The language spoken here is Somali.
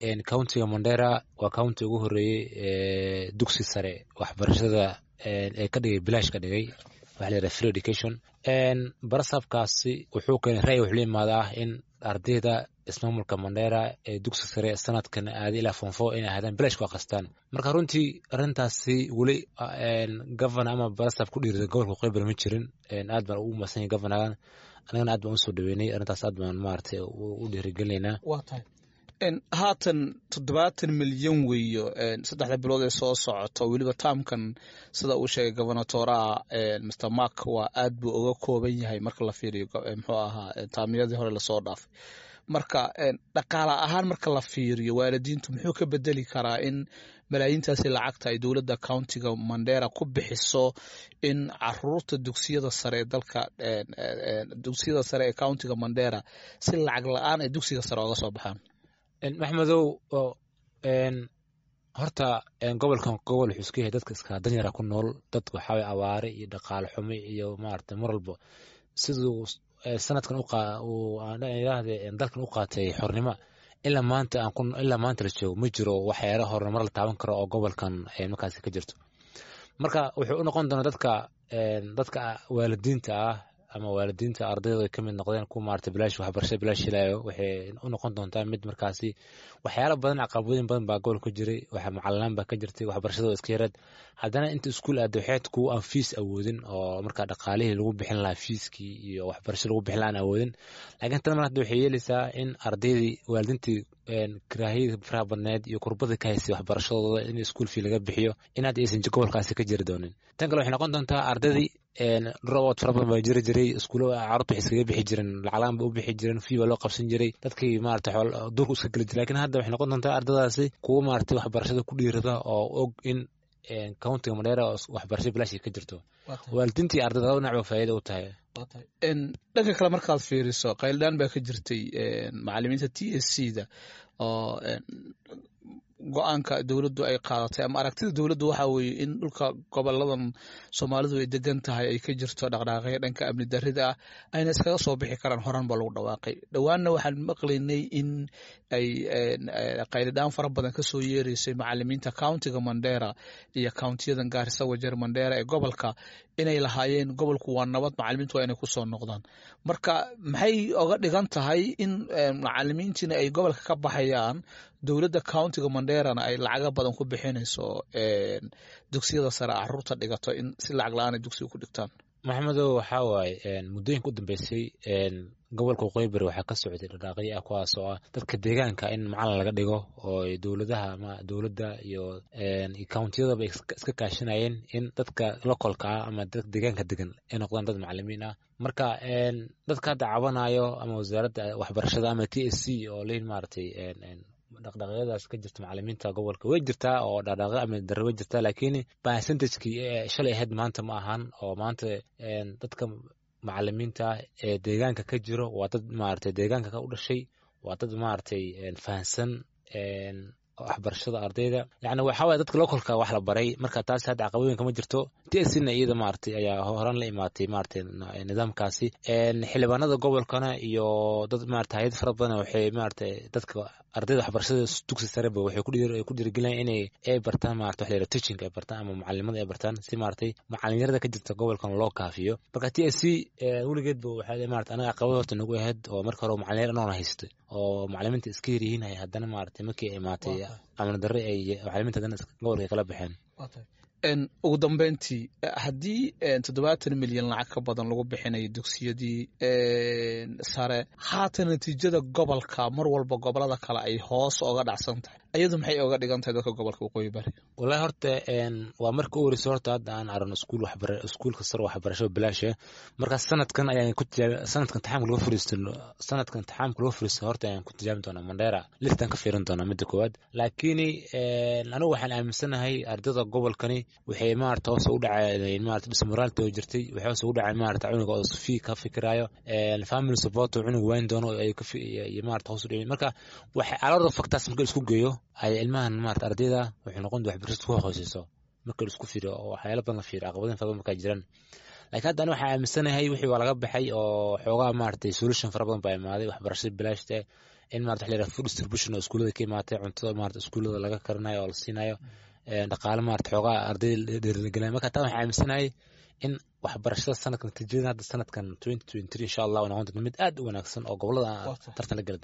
countiga mandera waa county ugu horeeyey dugsi sare waxbarashada ee ka dhigay bilaash ka dhigay waxa la yidhaha free education barasabkaasi wuxuu keenay ra'yi wuxuu la imaadaa in ardayda ismaamulka mandera ee dugsi sare sanadkan aaday ilaa fonfo inay ahaadaan bilaash ku akhristaan marka runtii arrintaasi weli governor ama barasab ku dhiirida gobolka qeybar ma jirin aad baan ugu masan yahay governagan annagana aad baan usoo dhaweynay arrintaas aad baan maaragtay u dhiirigelinaynaa waa tahay haatan toddobaatan milyan weeyo saddexda bilood ee soo socota weliba taamkan sida uu sheegay gobernatoraha mr mark waa aad buu uga kooban yahay marka la fiiriyo muxuu ahaa taamiyadii hore lasoo dhaafay marka dhaqaala ahaan marka la fiiriyo waalidiintu muxuu ka bedeli karaa in malaayiintaasi lacagta ay dowladda countiga mandera ku bixiso in caruurta dugsiyada sare ee dalka dugsiyada sare ee countiga mandera si lacag la-aan ay dugsiga sare oga soo baxaan maxmedow horta gobolkan gobol wuxuu iska yahay dadka iska danyara ku nool dad waxaaway awaare iyo dhaqaale xumi iyo maarata mar walba siduu sanadkan yidhaahde dalkan u qaatay xornimo ilaa maanta aan ilaa maanta la joogo ma jiro waxyaala horumar la taaban karo oo gobolkan markaasi ka jirto marka wuxuu u noqon doonaa dadka dadka waalidiinta ah ama waalidiinta ardayda ay ka mid noqdeen kuwa maarata bilaash waxbarashada bilaash helayo waxay u noqon doontaa mid markaasi waxyaala badan caqabadooyin badan baa gobolka ka jiray waxa macalinaan baa ka jirtay waxbarashada iska yareed haddana inta iskuul aada waxayd kuwa aan fiis awoodin oo markaa dhaqaalihii lagu bixin lahaa fiiskii iyo waxbarasho lagu bixin lahaa aan awoodin laakiin tan mar hadda waxay yeelaysaa in ardaydii waalidiintii karaahiyada faraha badneed iyo kurbada ka haysay waxbarashadooda in iskuul fii laga bixiyo in hadda aysan gobolkaasi ka jiri doonin tan kale waxay noqon doontaa ardaydii robot fara badan baa jiri jiray iskuulo carruurta waxay iskaga bixi jireen lacaglaan ba u bixi jireen fii baa loo qabsan jiray dadkii maarata duurku iska geli jiray lakin hadda waxay noqon doontaa ardadaasi kuwa maarata waxbarashada ku dhiirada oo og in countiga mandheera waxbarasho bilaashi ka jirto waalidiintii ardayda laba dhinac ba faa'iida u tahay dhanka kale markaad fiiriso qayldhaan baa ka jirtay macalimiinta t s c da oo go-aanka dowladdu ay qaadatay ama aragtida dowladdu waxa weeye in dhulka goboladan soomaalidu ay degan tahay ay ka jirto dhaqdhaaqyo dhanka amni darrida ah ayna iskaga soo bixi karaan horan ba lagu dhawaaqay dhowaanna waxaan maqlaynay in ay qaylidhaan fara badan ka soo yeereysay macalimiinta countiga mandera iyo countiyadan gaarisa wajeer mandera ee gobolka inay lahaayeen gobolku waa nabad macalimiintu waa inay kusoo noqdaan marka maxay oga dhigan tahay in macalimiintiina ay gobolka ka baxayaan dowladda countiga manderana ay lacaga badan ku bixinayso dugsiyada sare caruurta dhigato in si lacag la-aan ay dugsiga ku dhigtaan maxamedow waxaa waaye muddooyinka u dambeysay gobolka waqooyi bari waxaa ka socday dhaqaaqyo ah kuwaas oo ah dadka deegaanka in macalin laga dhigo oo dowladaha ama dowladda iyo countiyadaba iska kaashanayeen in dadka localka ah ama dadka deegaanka degan ay noqdaan dad macalimiin ah marka dadka hadda cabanayo ama wasaaradda waxbarashada ama t s c oo leyn maaragtay dhaqdhaqyadaas ka jirta macalimiinta gobolka way jirtaa oo dhaqdhaqyo amni darre way jirtaa laakiin percentagekii shalay ahayd maanta ma ahan oo maanta dadka macalimiinta ee deegaanka ka jiro waa dad maaragtay deegaanka u dhashay waa dad maaragtay fahansan waxbarashada ardayda yani waxaa waye dadka localka wax la baray marka taas hadda caqabooyinka ma jirto tsna iyada maaragtay ayaa horan la imaatay maaragtay nidaamkaasi xildhibaanada gobolkana iyo dad maarata hayad fara badan waxay maaragtay dadka ardayda waxbarashada dugsi sareba waxay ku dhiirigelinayaan inay ay bartaan maarata waxa la yidhaha teaching ay bartaan ama macalimada ay bartaan si maaragtay macalinyarada ka jirta gobolkan loo kaafiyo marka t s c weligeedba waxay maarata anaga caqabad horta nagu ahayd oo marka hore macalinyar anoona haystay oo macalimiinta iska yaryihiin ay haddana maaragtay markii ay imaatay amni darre ay macalimiinta haddana gobolka kala baxeen ugu dambeyntii haddii toddobaatan milyan lacag ka badan lagu bixinayo dugsiyadii sare haatan natiijada gobolka mar walba gobolada kale ay hoos oga dhacsan tahay ayadu maxay oga dhigan tahay dadka gobolka waqooyi bari wallahi horta waa marka u horeysa horta hadda aan aragno iskuul waxbara iskuulka sare waxbarasho bilaasha marka sanadkan ayaan ku tijaabi sanadkan taxaamka laga fariisto sanadkan taxaamka laga fariisto horta ayaan ku tijaabi doonaa mandheera listan ka fiirin doonaa midda koowaad laakiin anigu waxaan aaminsanahay ardayda gobolkani waxay maarata hoos u dhacay maarata dismoraalta oo jirtay waxay hoos ugu dhacay maarata cunuga oo fii ka fikiraayo family support oo cunug wayn doono ay ka iyo maarata hoos u dhacay marka waxay alorda factors marka isku geeyo ay ilmahan maarata ardayda waxay noqon doontaa waxbarashada ku hooseyso marka la isku fiiriyo oo waxyaalo badan la fiiriyo caqabadin fara badan markaa jiraan laakiin hadda ani waxaan aaminsanahay wixii waa laga baxay oo xoogaa maaragtay solution fara badan baa imaaday waxbarashada bilaashta in maarata waxa la yidhaha food distribution oo iskuullada ka imaatay cuntada maarata iskuullada laga karinayo oo la siinayo dhaqaale maarata xoogaa ardayda dhiirigelinayo marka taa waxaan aaminsanahay in waxbarashada sanadka natiijada hadda sanadkan twenty twenty three insha allah noqon doonto mid aad u wanaagsan oo gobolada tartan la geli